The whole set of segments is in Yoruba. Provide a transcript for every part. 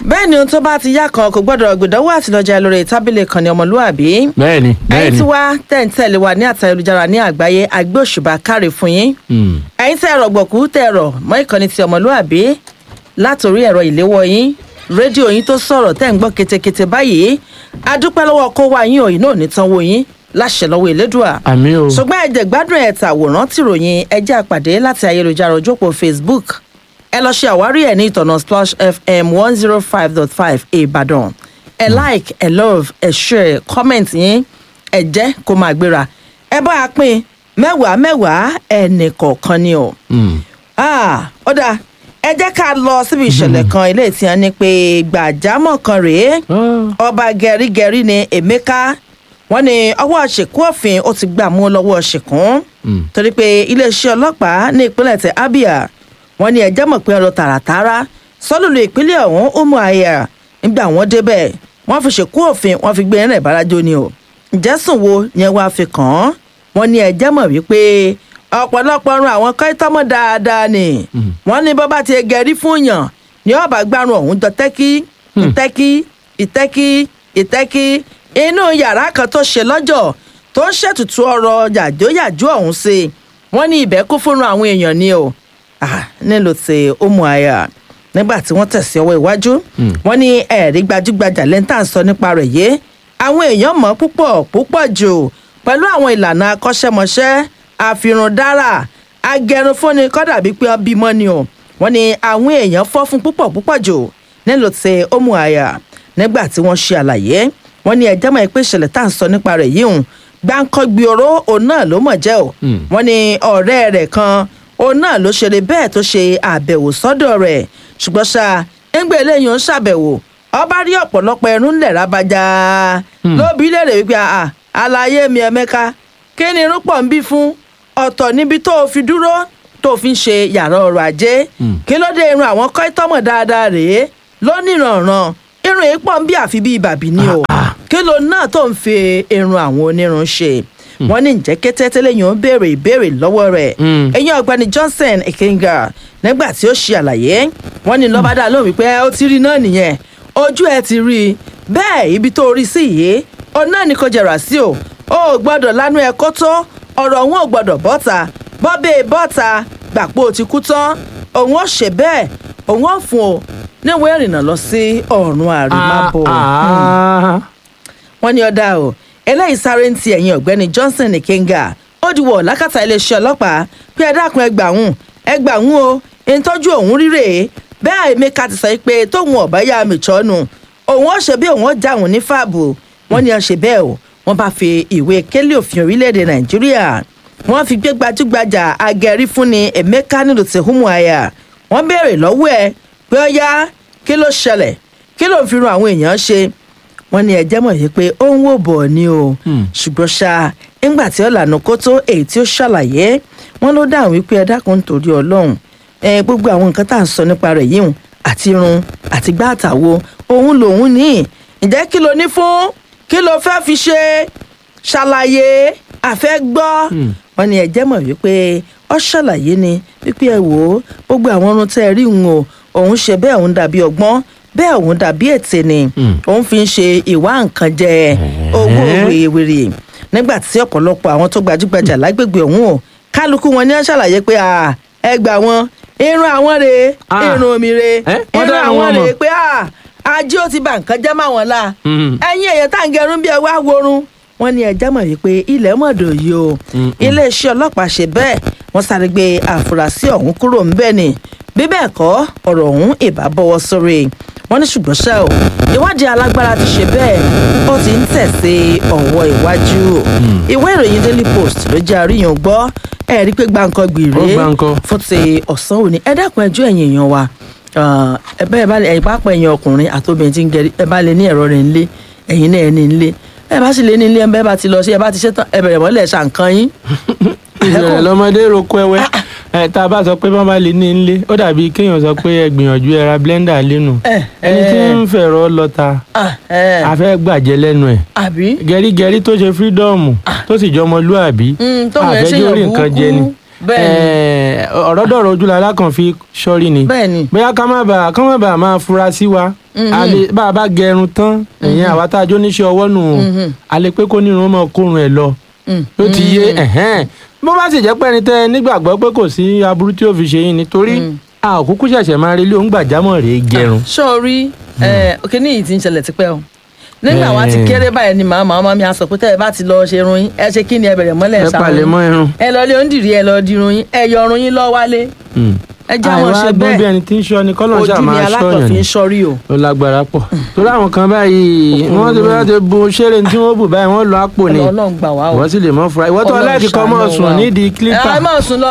bẹ́ẹ̀ ni ohun tó bá ti yá kan kò gbọ́dọ̀ gbìdánwò àtìlọ́jà lórí tábìlì kan ní ọmọlúwàbí bẹ́ẹ̀ni ẹ̀yin bẹ́ẹ̀ni tí wá tẹ̀ǹtẹ̀lé wa ní àtayélujára ní àgbáyé àgbé òṣùbà káre fún yín Mm. ẹ̀yin tẹ́ ẹ̀rọ gbọ̀kú tẹ́ ẹ̀rọ mọ́ ìkànnì ti ọmọlúwàbí látòrí ẹ̀rọ ìléwọ́ yín rédíò yín tó sọ̀rọ̀ tẹ́ ń gbọ́ ketekete báyìí adúpẹ́ lọ́wọ́ kó wá yín òyìn náà nítanwó yín láṣẹ lọ́wọ́ ìlédùà àmì o ṣùgbọ́n ẹ̀jẹ̀ gbádùn ẹ̀ tàwòrán tìròyìn ẹjẹ́ àpàdé láti ayélujára ojópò facebook ẹ lọ ṣe àwárí ẹ̀ ní ìtọ̀nà splash fm one zero five dot five ìbàdàn ẹ like ẹ love ẹ share comment yín ẹ jẹ́ kó máa gbéra ẹ bá a pín mẹ́wàá mẹ́wàá ẹnì kọ̀ọ̀kan ni o Mm. ah ó dáa ẹ jẹ́ ká lọ síbi ìṣẹ̀lẹ̀ kan ilé tí wọ́n ní pé gbàjámọ̀ kan rèé Ah. ọba gẹ̀rígẹ̀rí ni emeka wọn ní ọwọ́ ṣìkú òfin ó ti gbà mú lọ́wọ́ ṣìkún Mm. torí pé iléeṣẹ́ ọlọ́pàá ní ìpínlẹ̀ tẹ abia wọn ní ẹjẹ́ mọ̀ pé ọ̀rọ̀ tààràtààrà sọ́lùlù ìpínlẹ̀ ọ̀hún umu aya nígbà wọn débẹ̀ wọ́n fi ṣìkú òfin wọ́n fi gbé ẹ̀rẹ̀ ìbárajó ni o ǹjẹ́ sùn wo yẹn wàá fi kàn án wọn ní ẹjẹ́ mọ̀ wípé ọ̀pọ̀lọpọ̀ ọrùn àwọn kọ́ítọ́mọ̀ dáadáa ni wọ́n ní bọ́ bá ti gẹ̀rí fún yàn ní ọ̀bà gbárùn ọ̀hún jọ tẹ́kí ìtẹ́kí ìtẹ́kí ìtẹ́kí inú yàrá kan tó ṣe lọ́jọ́ tó ń ṣètùtù ọ̀rọ̀ yàjóyàjó ọ̀hún sí wọ́n ní ibẹ̀ kún fúnra àwọn èèyàn ni o Ah, nílò tí ó mú àyà nígbà tí wọ́n tẹ̀sí ọwọ́ iwájú wọ́n ní ẹ̀rí gbajúgbajà lẹ́ńtà ń sọ nípa rẹ̀ yé àwọn èèyàn mọ̀ púpọ̀ púpọ̀ jù pẹ̀lú àwọn ìlànà akọ́ṣẹ́mọṣẹ́ àfirundára agẹrunfúnni kọ́dà bíi pé wọ́n bímọ ni o wọ́n ní àwọn èèyàn fọ́ fún púpọ̀ púpọ̀ jù nílò tí ó mú àyà nígbà tí wọ́n ṣe àlàyé wọ́n ní ẹjẹ́ mọ̀ pé ìṣẹ̀lẹ̀ tá à ń sọ nípa rẹ̀ yìí hùn gbáǹkọ́gbì oró òun náà ló mọ̀ jẹ́ o wọ́n ní ọ̀rẹ́ rẹ̀ kan òun náà ló ṣeré bẹ́ẹ̀ tó ṣe àbẹ̀wò sọ́dọ̀ rẹ̀ ṣùgbọ́n ṣá ńgbẹ́ eléyìí ń ṣàbẹ̀wò ọba rí ọ̀pọ̀lọpọ̀ ẹnu ńlẹ̀ rábàjá lóbi léèrè wípé àà àlàyé mi ẹ̀mẹ́ka kí ni irun pọ̀ ń bí fún ọ̀tọ̀ níbi tó o fi dúró tó o fi ń ṣe yàrá ọrọ̀ ajé kí ló dé irun àwọn kọ́ítọ́mọ̀ dáadáa rèé lónìrànràn irun yìí pọ̀ ń bí àfi bíi bàbí ni o kí ló náà tó ń fi irun àwọn onírun ṣe wọ́n ní ǹjẹ́ kété tẹ́lẹ̀ yìí ń béèrè ìbéèrè lọ́wọ́ rẹ̀ Mm. ẹ̀yin ọ̀gbẹ́ni johnson ekenga nígbà tí ó ṣe àlàyé wọ́n ní lọ́bàdà lóhùn wípé ó ti rí náà nìyẹn ojú ẹ ti rí i bẹ́ẹ̀ ibi tó rí sí yìí òun náà ni kò jẹ̀rà sí o ó gbọ́dọ̀ lánú ẹ kó tó ọ̀rọ̀ òun ò gbọ́dọ̀ bọ́ta bọ́bẹ̀ bọ́ta gbàpò ti kú tán òun ó ṣe bẹ́ẹ̀ òun ó fún o níwèé ìrìnnà lọ sí ọ̀run àrímábọ̀ Ah, ah. wọ́n ní ọ̀dà o eléyìí sáré ń ti ẹ̀yìn ọ̀gbẹ́ni johnson nìkẹ́ngà ó diwọ̀ lákàtà iléeṣẹ́ ọlọ́pàá pé ẹ dákun ẹgbàún ẹgbàún o ìtọ́jú òun rírè bẹ́ẹ̀ emeka ti sọ pé tóun ọ̀bá yá mi tọ́nu òun ó ṣe bí òun ó já òun ní fàbù wọ́n ní ọ̀ṣẹ̀ bẹ́ẹ̀ o wọ́n bá fi ìwé kélé òfin orílẹ̀-èdè nàìjíríà wọ́n fi gbé gbajúgbajà agẹrí fúnni emeka nílùú tìhúmù àyà wọ́n béèrè lọ́wọ́ ẹ pé ó yá kí ló ṣẹlẹ̀ kí ló ń fi ran àwọn èèyàn ṣe wọ́n ní ẹjẹ́ mọ̀ yìí pé ó ń wò bọ̀ ni o ṣùgbọ́n ṣá ńgbà tí ó lànà kó tó èyí tí ó ṣàlàyé wọ́n ló dáhùn wípé ẹ dákun torí ọlọ́run ẹ gbogbo àwọn nǹkan tá à ń sọ nípa rẹ̀ yìí hùn àti irun àti gbá àtàwo òun lòun ní ǹjẹ́ kí ló ní fún kí ló fẹ́ fi ṣe ṣàlàyé àfẹ́ gbọ́ wọ́n ní ẹjẹ́ mọ̀ wípé ó ṣàlàyé ni wípé ẹ wò ó gbogbo àwọn ọrùn tẹ́ ẹ rí òun o òun ṣe bẹ́ẹ̀ òun dàbí ọgbọ́n bẹ́ẹ̀ òun dàbí ètè ni òun fi ń ṣe ìwà nǹkan jẹ owó wèrèwèrè nígbà tí ọ̀pọ̀lọpọ̀ àwọn tó gbajúgbajà lágbègbè ọ̀hún o kálukú wọn ní wọ́n ṣàlàyé pé à, ẹ gbà wọn irun àwọn rèé Ah. irun omi rèé Eh, wọ́n irun dá àwọn àwọn mọ̀. rèé pé à, ajé ó ti bà nǹkan jẹ́ máwọn la Mhm. ẹ̀yin èèyàn tá à ń gẹrun bí ẹ wá worun wọ́n ní ẹjẹ́ mọ̀ wípé ilẹ̀ mọ̀dọ̀ yìí o iléeṣẹ́ ọlọ́pàá ṣe bẹ́ẹ̀ wọ́n sáré gbé àfúrásì ọ̀hún kúrò ńbẹ̀ ni bí bẹ́ẹ̀ kọ́ ọ̀rọ̀ ọ̀hún ìbá bọ́wọ́ sórí wọ́n ní ṣùgbọ́n ṣá o ìwádìí alágbára ti ṣe bẹ́ẹ̀ ó ti ń tẹ̀ sí ọ̀wọ́ iwájú ìwé ìròyìn daily post ló jẹ́ àríyàn gbọ́ ẹ̀ rí pé gbàǹkan gbìrè Ó gbáǹkọ́. fún ti ọ̀sán òní ẹ dákun ẹjọ́ ẹ̀yìn èèyàn wa Ah, ẹ bá ẹ bá ẹ̀yin pápá ẹ̀yin ọkùnrin àtòbìnrin tí ń gẹrí ẹ bá lè ní ẹ̀rọ rẹ̀ ńlé ẹ̀yin náà ẹ ní ńlé ẹ bá sì lè ní ńlé ẹ bá ti lọ sí ẹ bá ti ṣe tán ẹ bẹ̀rẹ̀ mọ́lẹ̀ ṣàǹkan yín. ìṣẹ̀lẹ̀ lọ́mọdé roko ẹwẹ́ ẹ tá a bá sọ pé bọ́n bá lè ní nílé ó dàbí kéèyàn sọ pé ẹ gbìyànjú ẹ ra blender lẹ́nu Eh, ẹni tí eh. ń fẹ̀rọ lọ́ta Ah, ẹ, a fẹ́ gbàjẹ́ lẹ́nu ẹ̀ àbí gẹ̀rígẹ̀rí tó ṣe fírídọ́ọ̀mù tó sì jọmọlúàbí Mm, tóun ẹ̀ ṣèyàn àfẹ́jọ́ rí nǹkan jẹ ni burúkú. Bẹ́ẹ̀ ni. Eh, ẹ, ọ̀rọ̀ dọ̀rọ̀ ojúlára kan fi sọ́rí ni bẹ́ẹ̀ ni bóyá ká má bàa ká má bàa máa fura sí wa a lè bá a bá gẹrun tán ẹ̀yìn àwa tá a jó níṣẹ́ ọwọ́ nù o a lè pé kó nírun ọmọ kórun ẹ̀ lọ Mm. ló ti yé ẹ̀hẹ́n bó bá sì jẹ́ pé ẹni tẹ́ ẹ nígbàgbọ́ pé kò sí aburú tí ó fi ṣe yín nítorí a ò kúkú ṣẹ̀ṣẹ̀ máa rí ilé òun gbàjámọ̀ rèé gẹrun. sọ́ọ̀rí òkè ní yìí ti ń ṣẹlẹ̀ tipẹ́ o nígbà wa ti Eh. kéré báyìí ni màmá màmá mi á sọ pé tẹ́ ẹ bá ti lọ ṣe irun yín ẹ ṣe kí ni ẹ bẹ̀rẹ̀ mọ́lẹ̀ ẹ ṣàwọn palẹ̀ mọ́ irun. ẹ lọ lé onídìrí ẹ lọ dirun yín ẹ yọ ọrùn yín lọ wálé Mm. ẹ já wọn ṣe àìwá gbọ́n bí bẹ́ẹ̀ ẹni tí ń ṣọ́ ni kọ́lọ́ ojú ṣáà ni máa ṣọ́yàn alákọ̀ọ́fin ni ń sọrí o ó lágbára pọ̀ torí àwọn kan báyìí wọ́n ti bá ti bu ṣeré tí wọ́n bù báyìí wọ́n lọ àpò ni Ọlọ́run gbà wá o wọ́n sì lè mọ́ fura ìwọ́n tó Ọlọ́run aláìkí kan mọ́ ṣàánú sùn wa o. nídìí kílípà ẹ máa sùn lọ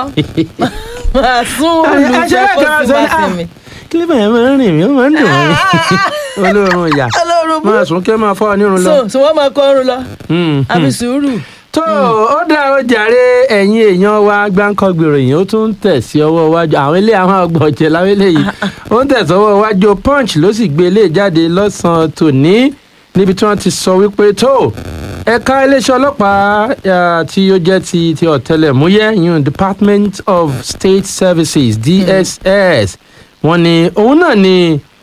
máa sún olùjẹ kó sì bá sí mi. kílípà yẹn máa ń rìn mí ó máa ń dùn mí olóorun ìyá Ọlọ́run bú máa sùn kí ó máa fọ́ ọ nírun lọ. so so wọ́n máa kọ́ ọrùn lọ Mm, àbí mm. sùúrù. tó ó dá ó jàre ẹ̀yin èèyàn wa gbáǹkọ́ gbèròyìn ó tún ń tẹ̀ sí ọwọ́ iwájú àwọn ilé àwọn ọgbọ̀jẹ̀ láwọn eléyìí ó ń tẹ̀ sọ́wọ́ iwájú punch ló sì gbé ilé jáde lọ́sàn-án tòní níbi tí wọ́n ti sọ wípé tó ẹ̀ka iléeṣẹ́ ọlọ́pàá ah, tí ó jẹ́ ti ti ọ̀tẹlẹ̀múyẹ́ yun department of state services dss wọ́n ní òun náà ni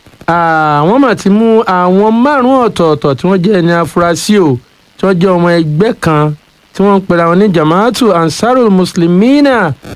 àwọn mà ti mú àwọn márùn-ún ọ̀tọ̀ọ̀tọ̀ tí wọ́n jẹ́ ẹni afurasí o tí wọ́n jẹ́ ọmọ ẹgbẹ́ kan tí wọ́n ń pera wọn ní jamaatu ansarul muslimina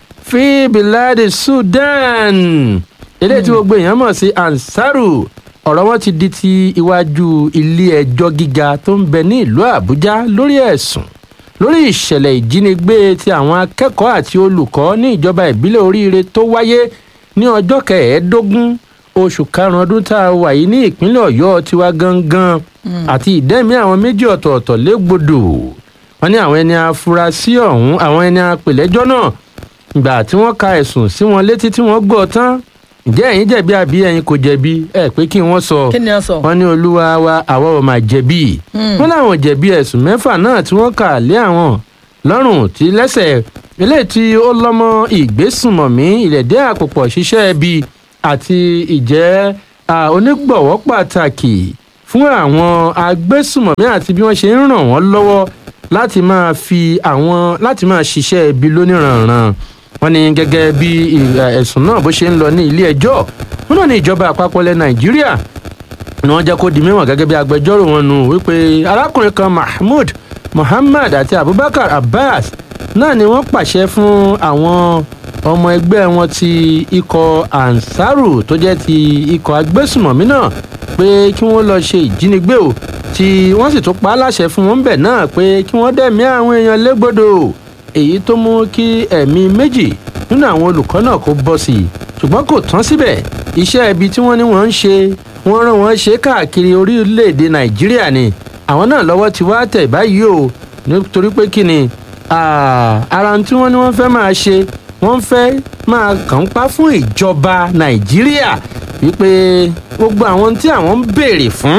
fi biladi sudan eléyìí tí gbogbo èèyàn mọ̀ sí ansaru ọ̀rọ̀ wọn ti di ti iwájú ilé ẹjọ́ gíga tó ń bẹ ní ìlú àbújá lórí ẹ̀sùn lórí ìṣẹ̀lẹ̀ ìjínigbé ti àwọn akẹ́kọ̀ọ́ àti olùkọ́ ní ìjọba ìbílẹ̀ oríire tó wáyé ní ọjọ́ kẹẹ̀ẹ́dógún oṣù karùn-ún ọdún tá a wà yìí ní ìpínlẹ̀ ọ̀yọ́ tiwa gangan àti ìdẹ́mi àwọn méjì ọ̀tọ̀ọ̀tọ̀ légbodò wọn ní àwọn ẹni afurasí ọ̀hún àwọn ẹni apèlẹ́jọ́ náà ìgbà tí wọ́n ka ẹ̀sùn sí wọn létí tí wọ́n gbọ́ tán ǹjẹ́ ẹ̀yin jẹ̀bi àbí ẹ̀yin kò jẹ̀bi ẹ̀ pé kí wọ́n sọ kí ni a sọ. wọn ní olúwa wa àwa ò máa jẹ̀bi wọn láwọn jẹ̀bi ẹ̀sùn mẹ́fà náà tí wọ́n kà lé àwọn lọ́rùn tí lẹ́sẹ̀ eléyìí tí ó lọ́mọ ìgbésùnmọ̀mí ìrẹ̀dẹ́ àpòpọ̀ ṣiṣẹ́ ẹbí àti ìjẹ́ à, onígbọ̀wọ́ pàtàkì fún àwọn agbésùnmọ̀mí àti bí wọ́n ṣe ń ràn wọ́n lọ́wọ́ láti máa fi àwọn láti máa ṣiṣẹ́ ẹbí lóníranran wọ́n ní gẹ́gẹ́ bí ì- ẹ̀sùn náà bó ṣe ń lọ ní ilé ẹjọ́ wọn náà ní ìjọba àpapọ̀ ilẹ̀ nàìjíríà ni wọ́n jẹ́ kó di mímọ̀ gẹ́gẹ́ bí agbẹjọ́rò wọn nù wípé arákùnrin kan mahmood muhammad àti abubakar abbas náà ni wọ́n pàṣẹ fún àwọn ọmọ ẹgbẹ́ wọn ti ikọ̀ ansaru tó jẹ́ ti ikọ̀ agbésùmọ̀mí náà pé kí wọ́n lọ ṣe ìjínigbé o tí wọ́n sì tún pa á láṣẹ fún wọn bẹ̀ náà pé kí wọ́n dẹ̀mí àwọn èèyàn légbodò èyí tó mú kí ẹ̀mí méjì nínú àwọn olùkọ́ náà kó bọ́ sí i ṣùgbọ́n kò tán síbẹ̀ iṣẹ́ ibi tí wọ́n ní wọ́n ń ṣe wọ́n rán wọn ṣe káàkiri orílẹ̀-èdè nàìjíríà ni àwọn náà lọ́wọ́ ti wá tẹ̀ báyìí o nítorí pé kí ni ah, ara ohun tí wọ́n ní wọ́n fẹ́ máa ṣe wọ́n fẹ́ máa kàn ń pa fún ìjọba nàìjíríà wípé gbogbo àwọn tí àwọn ń béèrè fún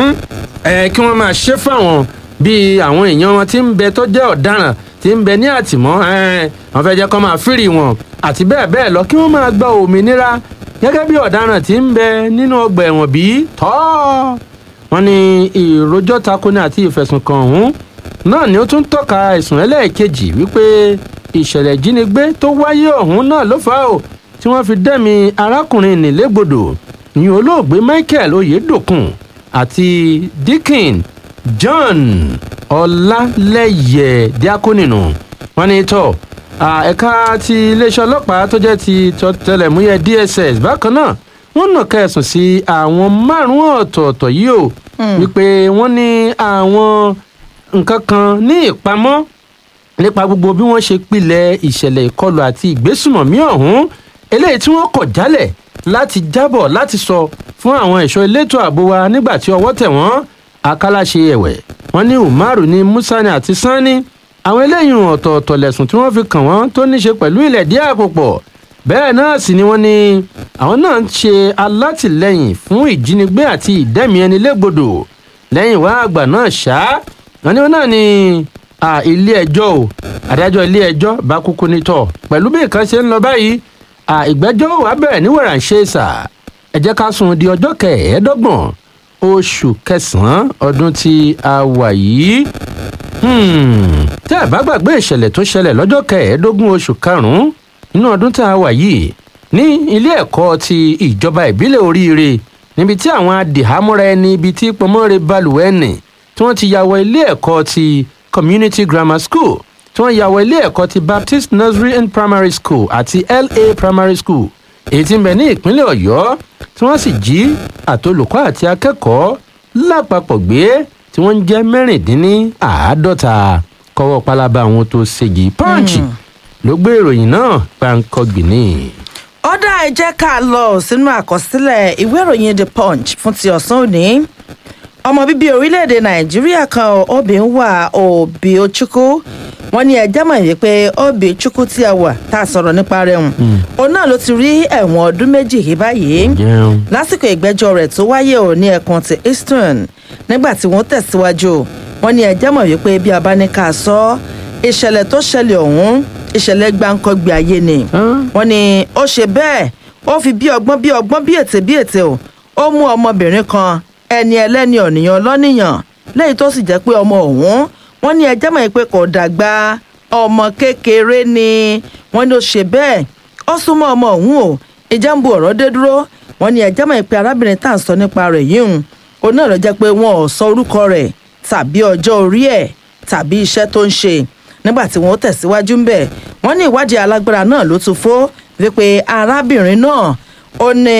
ẹ kí wọ́n máa ṣe fáwọn bíi àwọn èèyàn wọn tí ń bẹ tó jẹ́ ọ̀daràn tí ń bẹ ní àtìmọ́ ẹ wọ́n fẹ́ jẹ́ kó máa fírì wọn àti bẹ́ẹ̀ bẹ́ẹ̀ lọ kí wọ́n máa gba òmìnira gẹ́gẹ́ bí ọ̀daràn tí ń bẹ nínú ọgbà ẹ̀wọ̀n bí tọ́ wọ́n ní ìrójọ́ takoni àti ìfẹ̀sùnkàn ọ̀hún náà ni ó tún tọ́ka ẹ̀sùn ẹlẹ́ẹ̀kejì wípé ìṣẹ̀lẹ̀ ìjínigbé tó wáyé ọ̀hún náà ló fà á o tí wọ́n fi dẹ́mi arákùnrin nílégbodò ní olóògbé michael oyedokun àti dickin john ọlálẹyẹ diakoninu wọ́n ní tọ à, ẹ̀ka ti iléeṣẹ́ ọlọ́pàá tó jẹ́ ti tẹlẹ̀múyẹ́ dss bákan náà wọ́n nàka ẹ̀sùn sí àwọn márùnún ọ̀tọ̀ọ̀tọ̀ yìí o wípé wọ́n ní àwọn nǹkan kan ní ìpamọ́ nípa gbogbo bí wọ́n ṣe pilẹ̀ ìṣẹ̀lẹ̀ ìkọlù àti ìgbésùmọ̀mí ọ̀hún eléyìí tí wọ́n kọ̀ jálẹ̀ láti jábọ̀ láti sọ fún àwọn ẹ̀ṣọ́ elétò ààbò wa nígbà tí ọwọ́ tẹ̀ wọ́n akálàṣe ẹ̀wẹ̀ wọ́n ní umaru ní musani àti sani àwọn eléyìí ọ̀tọ̀ọ̀tọ̀ lẹ̀sùn tí wọ́n fi kàn wọ́n tó ní ṣe pẹ̀lú ilẹ̀ díẹ̀ àpòpọ̀ bẹ́ẹ̀ náà sì ni wọ́n ní àwọn náà ń ṣe alátìlẹyìn fún ìjínigbé àti ìdẹ́mi ẹni légbodò lẹ́yìn wá àgbà náà ṣá wọn ní wọn náà ní à, ilé ẹjọ́ o adájọ́ ilé ẹjọ́ bá kúkú nítọ̀ pẹ̀lú bí nǹkan ṣe ń lọ báyìí à, ìgbẹ́jọ́ wà bẹ̀rẹ̀ ní wẹ̀rànṣẹ́sà ẹ jẹ́ ká sún di ọjọ́ kẹẹ̀ẹ́dọ́gbọ̀n oṣù kẹsàn-án ọdún tí a wà yìí Hmm, tẹ́ ẹ̀ bá gbàgbé ìṣẹ̀lẹ̀ tó ṣẹlẹ̀ lọ́jọ́ kẹẹ̀ẹ́dógún oṣù karùn-ún nínú ọdún tá a wà yìí ní ilé ẹ̀kọ́ ti ìjọba ìbílẹ̀ oríire níbi tí àwọn adìhámọ́ra ẹni ibi tí pọnmọ́re balùwẹ̀ nì tí wọ́n ti yàwọ̀ ilé ẹ̀kọ́ ti community grammar school tí wọ́n yàwọ̀ ilé ẹ̀kọ́ ti baptist nursery and primary school àti la primary school èyí tí ń bẹ ní ìpínlẹ̀ ọ̀yọ́ tí wọ́n sì jí àtolùkọ́ àti akẹ́kọ̀ọ́ lápapọ̀ gbé tí wọ́n ń jẹ́ mẹ́rìndínláàádọ́ta kọ́wọ́ pálábá àwọn tó ṣèjì pọ́ǹchì ló gbé ìròyìn náà gbáǹkọ́gbì ní. ọ̀dà ẹ jẹ́ ká lọ sínú àkọsílẹ̀ ìwé ìròyìn the punch fún ti ọ̀sán òní ọmọ bíbí orílẹ̀-èdè nàìjíríà kan obì ń wà òbí ochukwu wọn ní ẹjẹ́ mọ̀ yìí pé òbí chukwu tí a wà tá a sọ̀rọ̀ nípa rẹ̀ hùn òun náà ló ti rí ẹ̀wọ̀n ọdún méjì yìí báyìí jẹun lásìkò ìgbẹ́jọ́ rẹ̀ tó wáyé ò ní ẹkùn ti eastern nígbà tí wọ́n tẹ̀síwájú wọn ní ẹjẹ́ mọ̀ wípé bí a bá ní ká sọ ìṣẹ̀lẹ̀ tó ṣẹlẹ̀ ọ̀hún ìṣẹ̀lẹ̀ gbáǹkọ́gbé ayé ni wọ́n ní ó ṣe bẹ́ẹ̀ ó fi bí ọgbọ́n bí ọgbọ́n bí ètè bí ètè o ó mú ọmọbìnrin kan ẹni ẹlẹ́ni ọ̀nìyàn lọ́nìyàn lẹ́yìn tó sì jẹ́ pé ọmọ ọ̀hún wọ́n ní ẹjẹ́ mọ̀ pé kò dàgbà ọmọ kékeré ni wọ́n ní ó ṣe bẹ́ẹ̀ ó súnmọ́ ọmọ ọ̀hún o ìjà ń bu ọ̀rọ̀ dé dúró wọ́n ní ẹjẹ́ mọ̀ pé arábìnrin tá à ń sọ nípa rẹ̀ yìí hùn òun náà lọ jẹ́ pé wọn ò sọ orúkọ rẹ̀ tàbí ọjọ́ orí ẹ̀ tàbí iṣẹ́ tó ń ṣe nígbà tí wọ́n tẹ̀síwájú ń bẹ̀ wọ́n ní ìwádìí alágbára náà ló tún fó wípé arábìnrin náà ó ní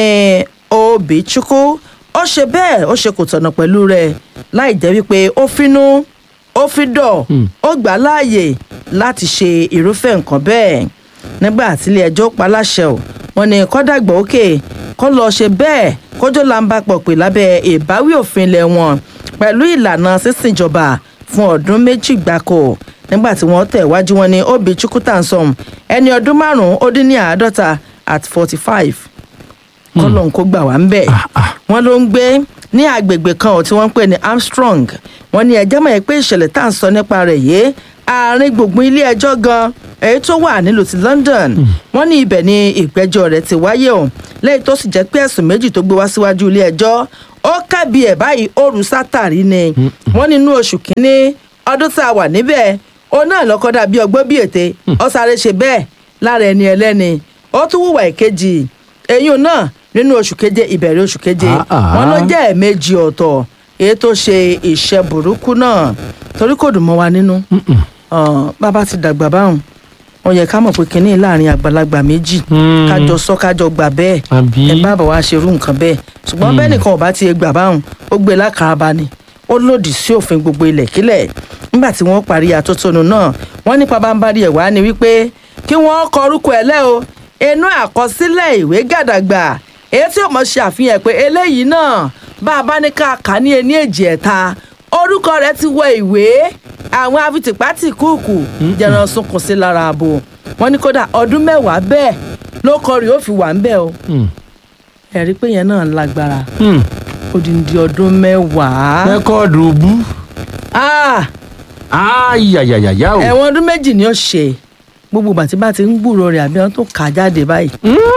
òbí chukwu ó ṣe bẹ́ẹ̀ ó ṣe kò tọ̀nà pẹ̀lú rẹ̀ láì jẹ́ wípé ó finú ó fi dọ̀ ó gbà á láàyè láti ṣe irúfẹ́ nǹkan bẹ́ẹ̀ nígbà tílé ẹjọ́ pa láṣẹ ò wọ́n ní kọ́dàgbà òkè kó lọ́ọ́ ṣe bẹ́ẹ̀ kójó là ń bá pọ̀ pé lábẹ́ ìbáwí òfin ilẹ̀ wọn pẹ̀lú ìlànà sísìnjọba fún ọdún méjì gbáko nígbà tí wọ́n tẹ̀ wájú wọn ní obi chukwutansom ẹni ọdún márùn-ún ó dín ní àádọ́ta at forty five kọ́lọ́n kó gbà wá ń bẹ̀. wọ́n ló ń gbé ní agbègbè kan ò tí wọ́n ń pè ní armstrong wọ́n ní ẹjẹ́ mọ̀ pé ìṣẹ̀lẹ̀ tá à ń sọ nípa rẹ̀ yìí àárín gbùngbùn ilé ẹjọ́ gan èyí tó wà nílùú ti london wọ́n ní ibẹ̀ ni ìgbẹ́jọ́ rẹ̀ ti wáyé o lẹ́yìn tó sì jẹ́ pé ẹ̀sùn méjì tó gbé wá síwájú ilé ẹjọ́ ó kábi ẹ̀ báyìí òru sátàrí ni wọ́n nínú oṣù kínní ọdún tá a wà níbẹ̀ ó náà lọ́kọ́ dàbí ọgbọ́n bí ète ó sáré ṣe bẹ́ẹ̀ lára ẹni ẹlẹ́ni ó tún hùwà ìkejì eyín náà nínú oṣù keje ìbẹ̀rẹ̀ oṣù keje Ah, ah. wọn ló jẹ́ ẹ̀ẹ̀mejì ọ̀tọ̀ èyí tó ṣe ìṣẹ́ burúkú náà torí kò dùn mọ́ wa nínú Ọ̀n, bàbá ti dàgbà báwọn ó yẹ ká mọ̀ pé kínní láàrin àgbàlagbà méjì Hmm. kájọ sọ kájọ gbà bẹ́ẹ̀ àbí ẹ bá bọ̀ wá ṣerú nǹkan bẹ́ẹ̀ ṣùgbọ́n bẹ́ẹ̀ nìkan ò bá ti gbà báwọn ó gbé lákàába ni ó lòdì sí òfin gbogbo ilẹ̀kílẹ̀ nígbà tí wọ́n parí àtótónu náà wọ́n ní pabambarí ẹ̀ wá ni wípé kí wọ́n kọ orúkọ ẹ̀ lẹ́ o inú àkọsílẹ̀ ìwé gàdàgbà èyí tí ó mọ̀ ṣe àfihàn pé eléyìí náà bá a bá ní ká kà á ní ení èjì ẹ̀ta orúkọ rẹ̀ ti wọ ìwé àwọn afitìpátì kúùkù jẹran sunkún sí lára ààbò wọ́n ní kódà ọdún mẹ́wàá bẹ́ẹ̀ ló kọ rí ó fi wà ń bẹ́ẹ̀ o Hmm. ẹ̀rí pé yẹn náà lágbára Hmm. odindi ọdún mẹ́wàá. rẹ́kọ̀dù bú Ah, ayayayaya o ẹ̀wọ̀n ọdún méjì ni ó ṣe gbogbo bàtí bá ti ń gbúrò rẹ̀ àbí wọn tó kà á jáde báyìí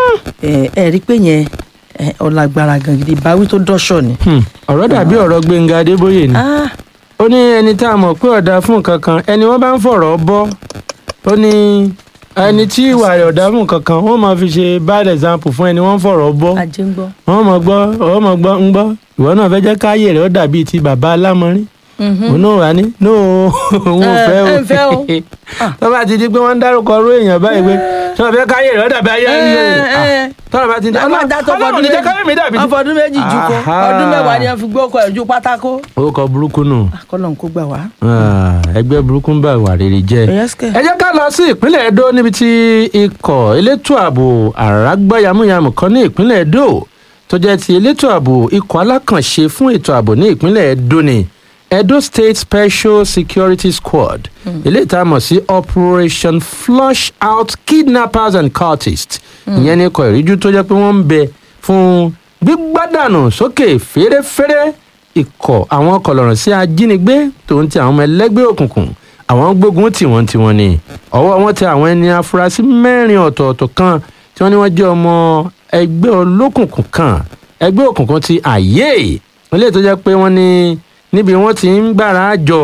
ẹ ẹ̀rí pé yẹn ẹ, ó lágbára gan gidi ìbáwí tó dọ́ṣọ̀ ni. Hmm. ọ̀rọ̀ dàbí ọ̀rọ̀ gbẹ̀ngà adébóyè ni Ah, ó ní ẹni tá a mọ̀ pé ọ̀dà fún nǹkan kan ẹni wọ́n bá ń fọ̀rọ̀ bọ́ ó ní ẹni tí ìwà rẹ̀ ọ̀dà fún nǹkan kan wọ́n máa fi ṣe bad example fún ẹni wọ́n ń fọ̀rọ̀ bọ́ ajé ń gbọ́. wọ́n mọ̀ gbọ́ wọ́n mọ̀ gbọ́ ń gbọ́ ìwọ náà fẹ́ jẹ́ káyé rẹ̀ ó dàbí ti bàbá alámọ̀rin òun náà wà ní no òun ò Eh, fẹ́ ẹ ń fẹ́ o. o tó bá ti di pé wọ́n ń dárúkọ ọrú èèyàn báyìí pé tí wọ́n fẹ́ káyé rẹ̀ ó dàbí ayé Eh, ayé eh. tọ́lá bá ti di ọlọ́run dá tó ọlọ́run ní jẹ́ káyé mi dàbí ti ọfọdún méjì ju kó Aha. ọdún mẹ́wàá ni wọ́n fi gbé ọkọ̀ ẹ̀ ju pátákó. orúkọ burúkú nù kọ́lọ̀ ń kó gbà wá. Ah, ẹgbẹ́ burúkú ń bá ìwà rere jẹ́ Yes, kẹ̀. ẹ jẹ́ ká lọ sí ìpínlẹ̀ Edo níbi tí ikọ̀ elétò ààbò àràgbá yamuyamu kan ní ìpínlẹ̀ Edo tó jẹ́ ti elétò ààbò ikọ̀ alákànṣe fún ètò ààbò ní ìpínlẹ̀ Edo ni Edo State Special Security Squad eléyìí tá a mọ̀ sí Operation Flush Out Kidnappers and Cultists ìyẹn ní ikọ̀ ìríjú tó jẹ́ pé wọ́n ń bẹ fún gbígbádànù sókè fèrèfèrè ikọ̀ àwọn kọlọ̀rọ̀ sí ajínigbé tòun ti àwọn ọmọ ẹlẹ́gbẹ́ òkùnkùn àwọn gbógun tí wọ́n ti wọ́n ni ọwọ́ wọn tẹ àwọn ẹni afurasí mẹ́rin ọ̀tọ̀ọ̀tọ̀ kan tí wọ́n ní wọ́n jẹ́ ọmọ ẹgbẹ́ olókùnkùn kan ẹgbẹ́ òkùnkùn ti àyè ilé tó jẹ́ pé wọ́n ní níbi wọ́n ti ń gbára jọ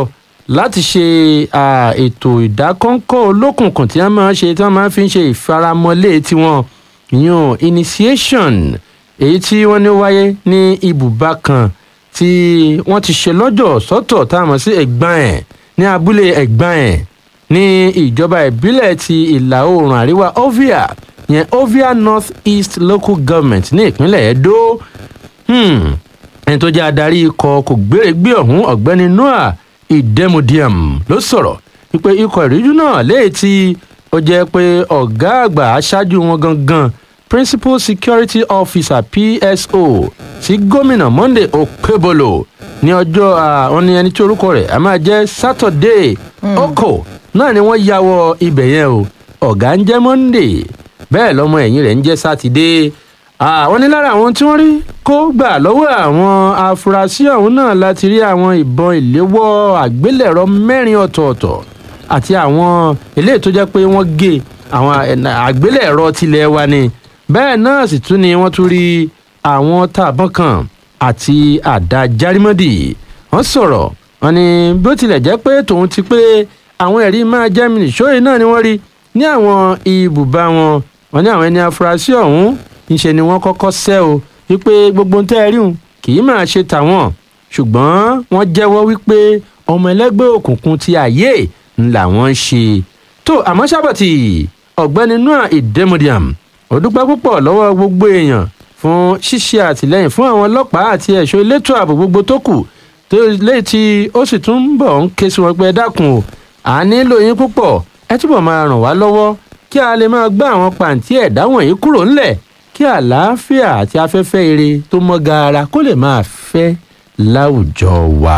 láti ṣe ah, ètò ìdákọ́ńkọ́ olókùnkùn tí wọ́n máa ń ṣe tí wọ́n máa fi ń ṣe ìfaramọ́lé tiwọn ìyún initiation èyí tí wọ́n ní wáyé ní ibùba kan tí wọ́n ti ṣe lọ́jọ́ sọ́tọ̀ tá a mọ̀ sí ẹ̀gbọ́n ẹ̀ ní abúlé ẹ̀gbọ́n ẹ̀ ní ìjọba ìbílẹ̀ ti ìlà oòrùn àríwá ovia yẹn ovia north east local government ní ìpínlẹ̀ edo Hmm, ẹni tó jẹ́ adarí ikọ̀ kò gbéregbé ọ̀hún ọ̀gbẹ́ni noah idemudiam ló sọ̀rọ̀ wípé ikọ̀ ìríjú náà léyìí tí ó jẹ́ pé ọ̀gá àgbà aṣáájú wọn gangan principal security officer pso sí gómìnà monday okebolo ní ọjọ́ àwọn ní ẹni tí orúkọ rẹ̀ a máa jẹ́ saturday oko náà ni wọ́n ya wọ ibẹ̀ yẹn o ọ̀gá ń jẹ́ monday bẹ́ẹ̀ lọ́mọ ẹ̀yìn rẹ̀ ń jẹ́ sátidé àwọn ní lára àwọn tí wọ́n rí kó gbà lọ́wọ́ àwọn afurasí ọ̀hún náà láti rí àwọn ìbọn ìléwọ́ àgbélẹ̀rọ mẹ́rin ọ̀tọ̀ọ̀tọ̀ àti àwọn eléyìí tó jẹ́ pé wọ́n gé àwọn àgbélẹ̀rọ tilẹ̀ wa ni bẹ́ẹ̀ náà sì tún ni wọ́n tún rí àwọn tààbọ̀n kan àti àdá járímọ́dì wọ́n sọ̀rọ̀ wọn ni bí ó tilẹ̀ jẹ́ pé tòun ti pé àwọn ẹ̀rí máa jẹ́ mi nìṣóyè náà ni wọ́n rí ní àwọn ibùba wọn wọn ní àwọn ẹni afurasí ọ̀hún ńṣe ni wọ́n kọ́kọ́ sẹ́ o wípé gbogbo ń tẹ́ ẹ ríhun kì í máa ṣe tàwọn ṣùgbọ́n wọ́n jẹ́wọ́ wípé ọmọ ẹlẹ́gbẹ́ òkùnkùn ti àyè ń làwọn ń ṣe tó àmọ́ sábàtì ọ̀gbẹ́ni noah idemodiam ó dúpẹ́ púpọ̀ lọ́wọ́ gbogbo èèyàn fún ṣíṣe àtìlẹ́yìn fún àwọn ọlọ́pàá àti ẹ̀ṣọ́ elétò ààbò gbogbo tó kù tó léyìí tí ó sì tún ń bọ̀ ń ké sí wọn pé ẹ dákun o à nílò yín púpọ̀ ẹ túbọ̀ máa ràn wá lọ́wọ́ kí a lè máa gbá àwọn pàǹtí ẹ̀dá wọ̀nyí kúrò ńlẹ̀ kí àlàáfíà àti afẹ́fẹ́ ire tó mọ́ gaara kó lè máa fẹ́ láwùjọ wa.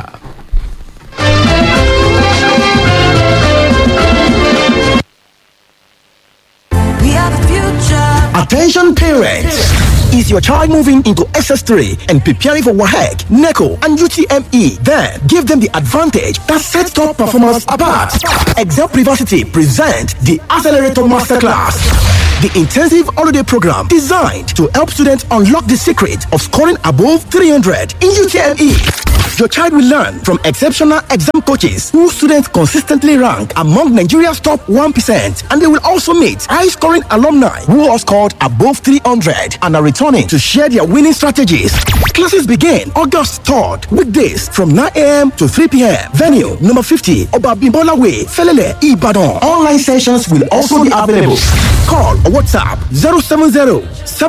We are the future. Attention parents! Is your child moving into SS3 and preparing for WAHEC, NECO, and UTME? Then give them the advantage that sets top performance apart. Excel Privacity present the Accelerator Masterclass. The intensive holiday program designed to help students unlock the secret of scoring above 300 in UTME. Your child will learn from exceptional exam coaches who students consistently rank among Nigeria's top 1%. And they will also meet high scoring alumni who have scored above 300 and are returning to share their winning strategies. Classes begin August 3rd, weekdays from 9 a.m. to 3 p.m. Venue number 50, Obabimbola Way, Felele, Ibadan. Online sessions will also be available. Call or WhatsApp 070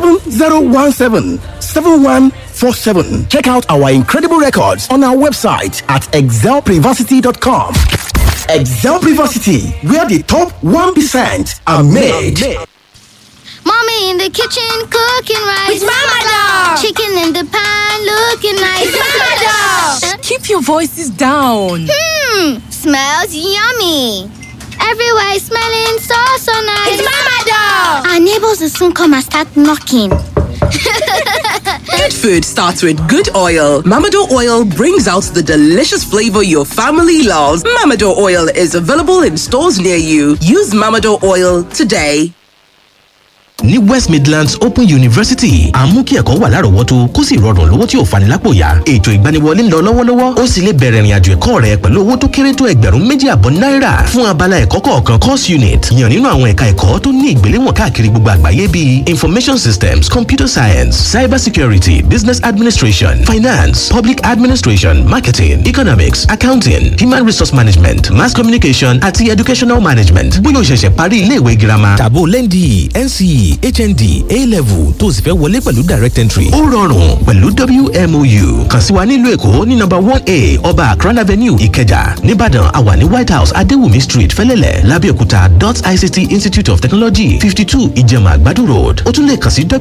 7017 7147. Check out our incredible records on our website at excelprivacity.com. Excel Privacity, where the top 1% are made. Mommy in the kitchen cooking rice. It's Mama Dog. Chicken in the pan looking nice. It's Mama Dog. Keep your voices down. Hmm, smells yummy. Everywhere is smelling so so nice. It's Mama Dog. Our neighbors will soon come and start knocking. Good food starts with good oil. Mamado oil brings out the delicious flavor your family loves. Mamado oil is available in stores near you. Use Mamado oil today. ní west midlands open university à ń mú kí ẹ̀kọ́ wà lárọ̀ọ́wọ́tó kó sì rọrùn lówó tí ò fani lápò yá ètò ìgbaniwọlé ń lọ lọ́wọ́lọ́wọ́ ó sì lè bẹ̀rẹ̀ ìrìnàjò ẹ̀kọ́ rẹ pẹ̀lú owó tó kéré tó ẹgbẹ̀rún méjì àbọ̀ náírà fún abala ẹ̀kọ́ kọ̀ọ̀kan course unit yàn nínú àwọn ẹ̀ka ẹ̀kọ́ tó ní ìgbéléwọ̀n káàkiri gbogbo àgbáyé bíi information systems computer science cyber security business administration finance public administration marketing economics accounting human resource management mass communication àti educational management bóyá o ṣẹ̀ṣẹ̀ parí iléèwé girama tàbó lẹ́ndì nce hnd a-level tó o sì fẹ́ wọlé pẹ̀lú direct entry. ó rọrùn pẹ̀lú wmou kàn sí wa nílùú èkó ní nọmba one a ọba akran avenue ìkẹjà nìbàdàn àwà ní white house adéwùmí street fẹlẹ́lẹ̀ lábẹ́òkúta dot ict institute of technology fifty two ìjẹ̀mà àgbàdo road ó tún lè kàn sí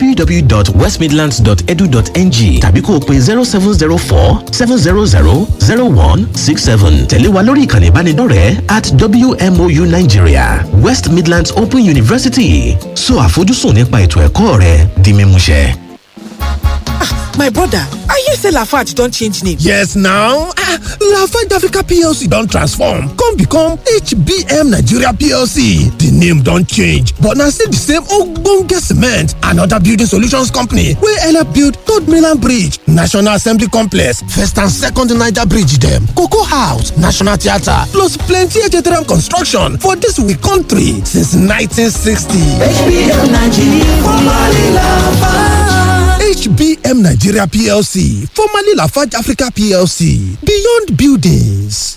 www.westmidlands.edu.ng tàbí kó o pe zero seven zero four seven zero zero zero one six seven tẹ̀lé wa lórí ìkànnì ìbánidọ́rẹ̀ẹ́ at wmou nigeria west midlands open university so àfojúsùn nípa ètò ẹ̀kọ́ rẹ di mímúṣẹ. My brother, are you hear say lafarge don change name. Yes now, ah, Lafarge Africa PLC don transform come become HBM Nigeria PLC. The name don change but na still the same ogbonge cement and other building solutions company wey help build Third Mainland Bridge, National Assembly Complex, First and Second Niger Bridge dem, Cocoa House, National Theatre plus plenty HTRM construction for dis we country since 1960. HBM Nigeria, formerly Lafarge. HBM Nigeria PLC, formerly Lafarge Africa PLC, Beyond Buildings.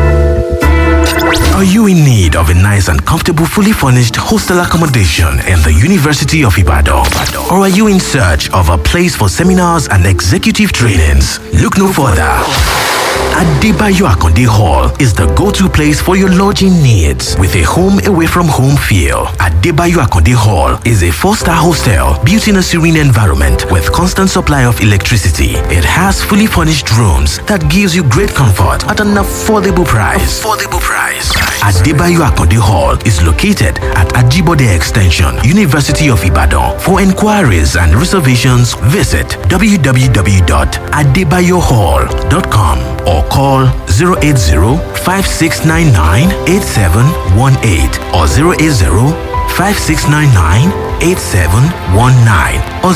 Are you in need of a nice and comfortable, fully furnished hostel accommodation in the University of Ibadan? Or are you in search of a place for seminars and executive trainings? Look no further. Adebayo Akonde Hall is the go-to place for your lodging needs with a home away from home feel. Adebayo Akonde Hall is a four-star hostel built in a serene environment with constant supply of electricity. It has fully furnished rooms that gives you great comfort at an affordable price. Affordable price. Adebayo Akonde Hall is located at Ajibode Extension, University of Ibadan. For inquiries and reservations, visit www.adebayohall.com or call 080-5699-8718 or 080-5699-8719 or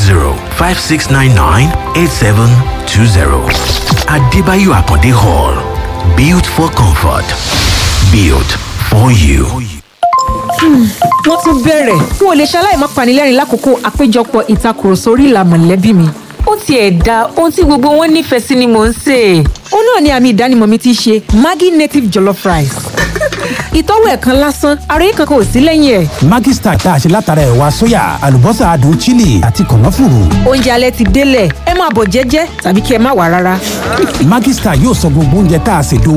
080-5699-8720. Adebayo Akonde Hall. Built for comfort. Built for you. wọ́n tún bẹ̀rẹ̀ n ò lè ṣaláì má panilẹ́rìn lákòókò àpéjọpọ̀ ìtakùrọ̀sọ orí ìlà mọ̀lẹ́bí mi. ó tiẹ̀ da ohun tí gbogbo wọn nífẹ̀ẹ́ sí ni mò ń sè é. ó náà ni àmì ìdánimọ̀ mi ti ṣe maggi native jollof rice. ìtọ́wò ẹ̀kan lásán ara yìí kankan ò sí lẹ́yìn ẹ̀. Maggi Star tá a ṣe látara ẹ̀wà sóyà àlùbọ́sà adùn chili àti kànáfùrù. oúnjẹ alẹ́ ti délẹ̀ ẹ máa bọ̀ jẹ́jẹ́ tàbí kí ẹ má wà rárá. Maggi Star yóò sọ gbogbo oúnjẹ tá a ṣètò